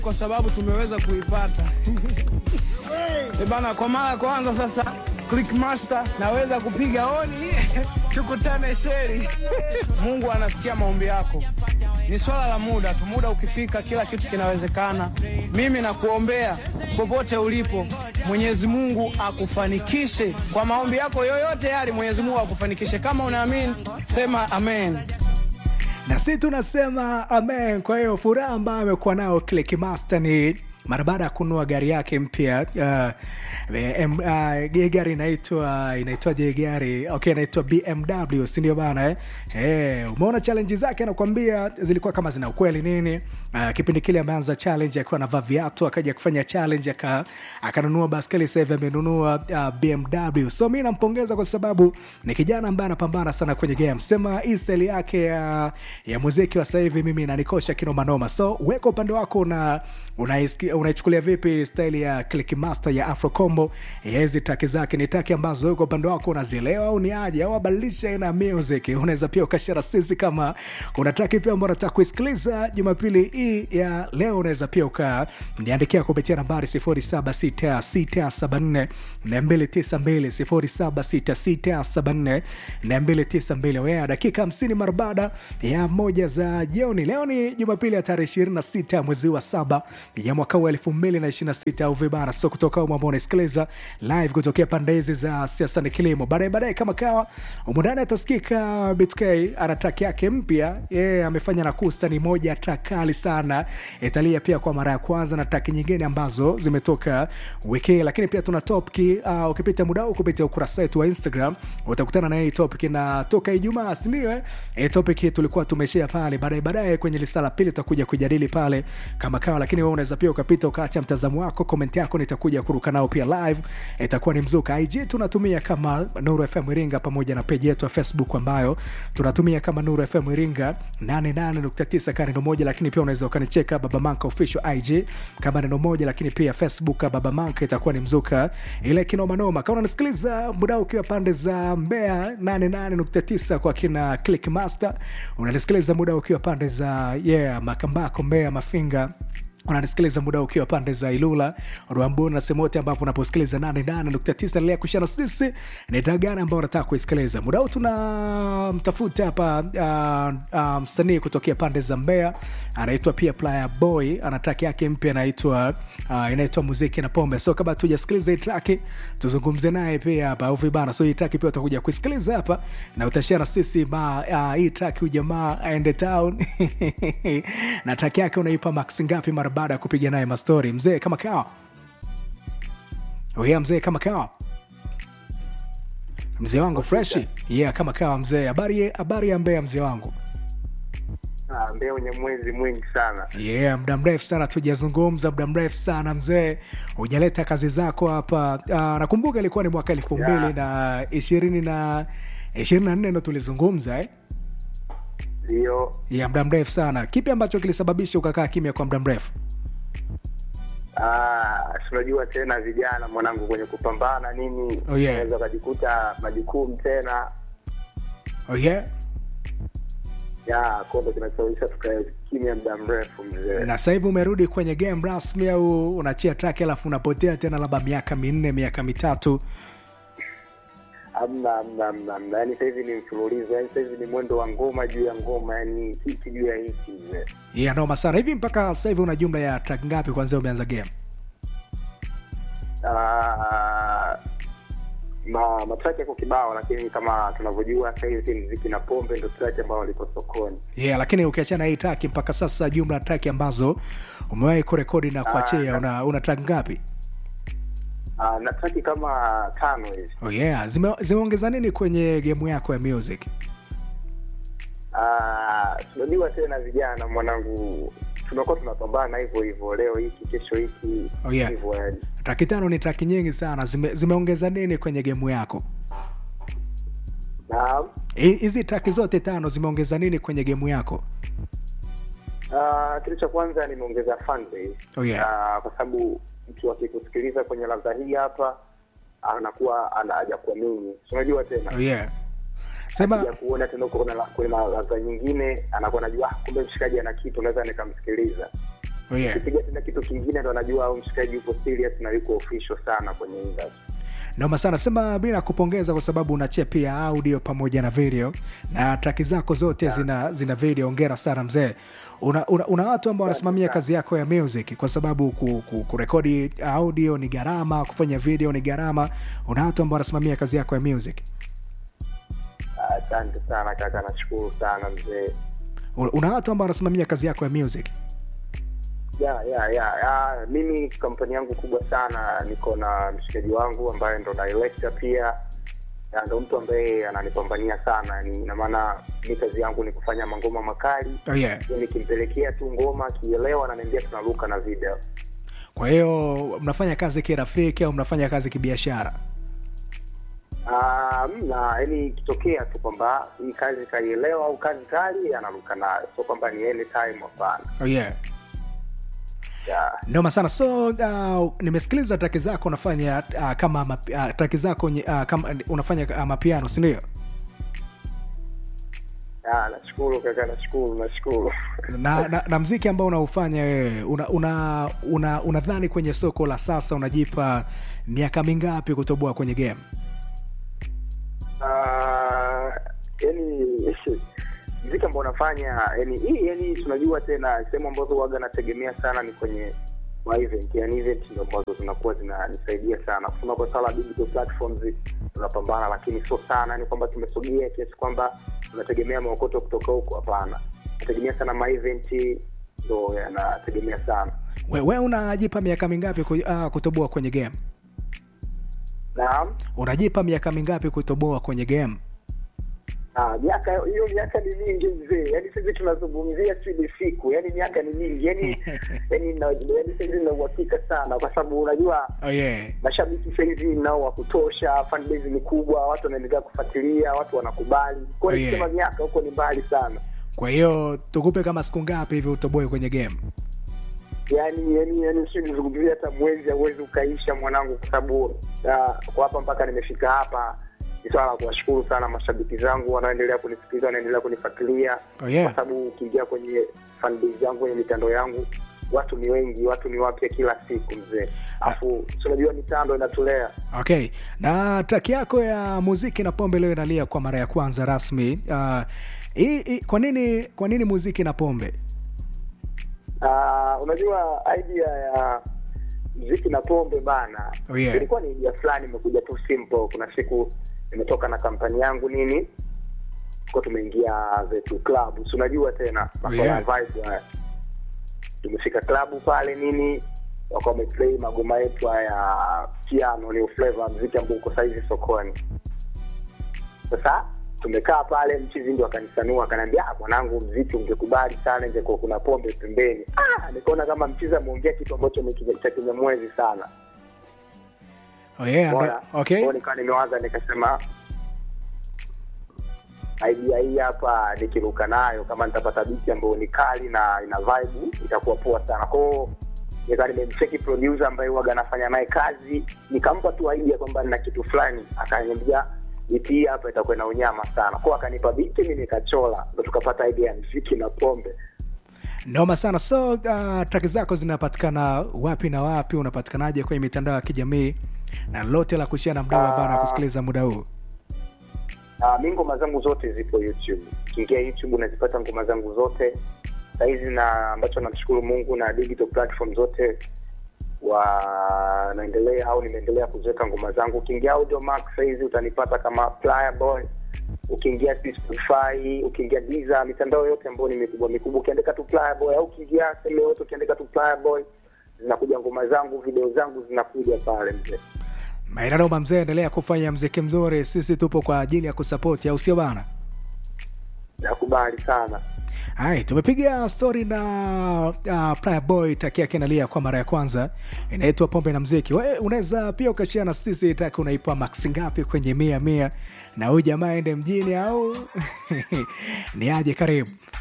kwa sababu tumeweza kuipata. Eh bana, kwa mara ya kwanza sasa Clickmaster naweza kupiga oni tukutane sheri. Mungu anasikia maombi yako, ni swala la muda tu. Muda ukifika, kila kitu kinawezekana. Mimi nakuombea popote ulipo, Mwenyezi Mungu akufanikishe kwa maombi yako yoyote yale. Mwenyezi Mungu akufanikishe. Kama unaamini sema amen. na si tunasema amen. Kwa hiyo furaha ambayo amekuwa nayo Click Master ni mara baada ya kununua gari yake mpya uh, em- uh, hii gari inaitwa inaitwaje hii gari okay inaitwa bmw sindio bana eh? Eh, umeona challenge zake anakuambia zilikuwa kama zina ukweli nini uh, kipindi kile ameanza challenge akiwa anavaa viatu akaja kufanya challenge aka- akanunua baskeli sasa hivi amenunua uh, bmw so mi nampongeza kwa sababu ni kijana ambaye anapambana sana kwenye game sema hii style yake ya, ya muziki wa sasa hivi mimi inanikosha kinomanoma so weka upande wako na unaisikia- unaichukulia vipi staili ya Click Master ya Afro Combo ya hizi taki zake ni taki ambazo wewe kwa upande wako unazielewa au ni aje au abadilisha aina ya music unaweza pia ukashara sisi kama kuna taki pia ambao unataka kuisikiliza jumapili hii ya leo unaweza pia uka niandikia kupitia nambari 076674 292 076674 wewe dakika 50 mara baada ya moja za jioni leo ni jumapili ya tarehe 26 ya mwezi wa saba ya mwaka wa 2026 au vibara so kutoka umo ambao unasikiliza live kutokea pande hizi za siasa ni kilimo baadaye baadaye kama kawa umundani atasikika btk ana track yake mpya yeye amefanya na kusta ni moja track kali sana italia pia kwa mara ya kwanza na track nyingine ambazo zimetoka wiki hii. lakini pia tuna topic uh, ukipita muda huu kupitia ukurasa wetu wa instagram utakutana na hii topic inatoka ijumaa sindio eh? hii topic tulikuwa tumeshea pale baadaye baadaye kwenye lisala pili tutakuja kujadili pale kama kawa lakini wewe unaweza pia ukapita ukaacha mtazamo wako komenti yako nitakuja kuruka nao pia live itakuwa ni mzuka ig tunatumia kama nuru fm iringa pamoja na peji yetu ya facebook ambayo tunatumia kama nuru fm iringa 88.9 ka neno moja lakini pia unaweza ukanicheka baba manka official ig kama neno moja lakini pia facebook baba manka itakuwa ni mzuka ile kinomanoma kama unanisikiliza muda huu ukiwa pande za mbea 88.9 kwa kina click master unanisikiliza muda huu ukiwa pande za yeah makambako mbea mafinga unanisikiliza muda ukiwa pande za ilula rwambuni na sehemu yote ambapo unaposikiliza 88.9 endelea kushana sisi ni taa gani ambao unataka kuisikiliza muda huu tunamtafuta hapa uh, uh, msanii kutokea pande za mbea anaitwa pia playa boy ana track yake mpya inaitwa uh, inaitwa muziki na pombe so kama tujasikiliza hii traki tuzungumze naye pia hapa au vibana so hii traki pia utakuja kuisikiliza hapa na utashare sisi ma uh, hii traki huyu jamaa aende town na traki yake unaipa max ngapi mara baada ya kupiga naye mastori mzee kama kawa yeah, mzee kama kawa mzee wangu freshi yeah kama kawa mzee habari habari ya mbea mzee wangu Ah, Mbeya wenye mwezi mwingi sana. yeah muda mrefu sana tujazungumza muda mrefu sana mzee hujaleta kazi zako hapa uh, nakumbuka ilikuwa ni mwaka elfu mbili Yeah. na ishirini na ishirini na nne ndo tulizungumza eh? Ndio. ya muda mrefu sana kipi ambacho kilisababisha ukakaa kimya kwa muda mrefu Ah, si unajua tena vijana mwanangu kwenye kupambana nini, Oh, yeah. unaweza ukajikuta majukumu tena oh, yeah? ya kondo kinasababisha tukae kimya muda mrefu mzee. na sasa hivi umerudi kwenye game rasmi au unachia track alafu unapotea tena labda miaka minne miaka mitatu Amna, amna, amna, amna. Yaani sasa hivi ni mfululizo, yaani sasa hivi ni mwendo wa ngoma juu ya ngoma, yaani hiki juu ya hiki mzee. yeah, noma sana hivi mpaka sasa hivi una jumla ya track ngapi kwanzia umeanza game Ah, ma matrack yako kibao, lakini kama tunavyojua sasa hivi mziki na pombe ndo track ambayo liko sokoni. yeah, lakini ukiachana hii track mpaka sasa jumla ya track ambazo umewahi kurekodi na kuachia una, una track ngapi Ah, na track kama tano hivi. oh, yeah. Zime, zimeongeza nini kwenye gemu yako ya music Ah, tunajua tena vijana mwanangu, tunakuwa tunapambana hivyo hivyo, leo hiki kesho hiki Oh, yeah. hivyo yani. traki tano ni traki nyingi sana Zime, zimeongeza nini kwenye gemu yako Naam. Hi- hizi traki zote tano zimeongeza nini kwenye gemu yako Ah, kitu cha kwanza nimeongeza fan base. Oh, yeah. Ah, kwa sababu mtu akikusikiliza kwenye ladha hii hapa anakuwa ana haja kuamini. Si Unajua tena oh, yeah. sema ya kuona tena huko kuna la- kuna ladha nyingine anakuwa anajua ah, kumbe mshikaji ana kitu naweza nikamsikiliza. Oh, yeah. Ukipiga tena kitu kingine ndo anajua au mshikaji yuko serious na yuko official sana kwenye industry. noma sana sema bila kupongeza kwa sababu unachia pia audio pamoja na video na traki zako zote zina zina video ongera sana mzee una, una, una watu ambao wanasimamia kazi yako ya music kwa sababu ku, ku, kurekodi audio ni gharama kufanya video ni gharama una watu ambao wanasimamia kazi yako ya music Ah, Asante sana kaka, nashukuru sana mzee. una una watu ambao wanasimamia kazi yako ya music ya ya ya ya mimi kampani yangu kubwa sana niko na mshikaji wangu ambaye ndo director pia na ndo mtu ambaye ananipambania sana yani ina maana mi kazi yangu ni kufanya mangoma makali oh, yeah. Hiyo nikimpelekea tu ngoma akielewa ananiambia tunaruka na video kwa hiyo mnafanya kazi kirafiki au mnafanya kazi kibiashara Ah, mna yani ikitokea tu kwamba hii kazi kaielewa au kazi kali anaruka nayo sio kwamba ni anytime hapana oh, yeah. yeah. noma sana so uh, nimesikiliza traki zako unafanya uh, kama mapi- uh, traki zako nye- uh, kama unafanya uh, mapiano sindio Ah, nashukuru kaka nashukuru nashukuru na, na, na mziki ambao unaufanya wewe una, una, una, unadhani kwenye soko la sasa unajipa miaka mingapi kutoboa kwenye game Ah, yani mziki ambao unafanya yani hii yani tunajua tena sehemu ambazo waga nategemea sana ni kwenye ma event yani event ndo ambazo zinakuwa zinanisaidia sana kusema kwa sala digital platforms tunapambana lakini sio sana ni kwamba tumesogea kiasi kwamba tunategemea maokoto kutoka huko hapana nategemea sana ma event ndo yanategemea sana we, we unajipa miaka mingapi ku, uh, kutoboa kwenye game naam unajipa miaka mingapi kutoboa kwenye game Ah, miaka hiyo miaka ni mingi mzee yaani sisi tunazungumzia si ni siku yaani miaka ni mingi yaani yaani na- yaani saizi na uhakika sana kwa sababu unajua oh, yeah. mashabiki sahizi nao wa kutosha fanbase ni kubwa watu wanaendelea kufuatilia watu wanakubali kwa hiyo Oh, yeah. kusema miaka huko ni mbali sana kwa hiyo tukupe kama siku ngapi hivi utoboe kwenye game yaani yaani yaani si nizungumzia hata mwezi hauwezi ukaisha mwanangu kwa sababu ah, kwa hapa mpaka nimefika hapa ni swala la kuwashukuru sana mashabiki zangu wanaoendelea kunisikiliza wanaendelea kunifuatilia Oh, yeah. kwa sababu ukiingia kwenye fanbase yangu kwenye mitandao yangu watu ni wengi watu ni wapya kila siku mzee afu si unajua mitando inatulea okay na traki yako ya muziki na pombe leo inalia kwa mara ya kwanza rasmi uh, hii hii- kwa nini kwa nini muziki na pombe uh, unajua idea ya mziki na pombe bana Oh, yeah. ilikuwa ni idea fulani imekuja tu simple kuna siku nimetoka na kampani yangu nini ko tumeingia zetu club si unajua tena masuala ya yeah. vibe haya tumefika klabu pale nini wakawa wameplay magoma yetu haya piano new flavor mziki ambao uko saizi sokoni sasa tumekaa pale mchizi ndio akanisanua akaniambia "Ah, mwanangu mziki ungekubali sana ingekuwa kuna pombe pembeni ah, nikaona kama mchizi ameongea kitu ambacho ni kime- cha kinyamwezi sana oh, yeah, Bora. ndo- okay Kwa hiyo nikawa nimewaza nikasema idea hii hapa nikiruka nayo kama nitapata biti ambayo ni kali na ina vibe itakuwa poa sana kwao nika nimemcheki producer ambaye huwaga anafanya naye kazi nikampa tu idea kwamba nina kitu fulani akaniambia biti hii hapa itakuwa na unyama sana kwao akanipa biti mi nikachola ndo tukapata idea ya mziki na pombe noma sana so uh, traki zako zinapatikana wapi na wapi unapatikanaje kwenye mitandao ya kijamii na lote la kushia na mdau ambaye Ah. anakusikiliza muda huu Uh, mi ngoma zangu zote zipo youtube ukiingia youtube unazipata ngoma zangu zote sahizi na ambacho namshukuru mungu na digital platform zote wanaendelea au nimeendelea kuziweka ngoma zangu ukiingia audiomax sahizi utanipata kama Plier boy ukiingia si spotify ukiingia diza mitandao yote ambayo ni mikubwa mikubwa ukiandika tu Plier boy au ukiingia sehemu yote ukiandika tu Plier boy zinakuja ngoma zangu video zangu zinakuja pale mzee mainanoma mzee endelea kufanya mziki mzuri sisi tupo kwa ajili ya kusapoti au sio bana nakubali sana hai tumepiga stori na uh, Praya boy taki yake inalia kwa mara ya kwanza inaitwa pombe na mziki we unaweza pia ukashia na sisi taki unaipa max ngapi kwenye mia mia na huyu jamaa ende mjini au ni aje karibu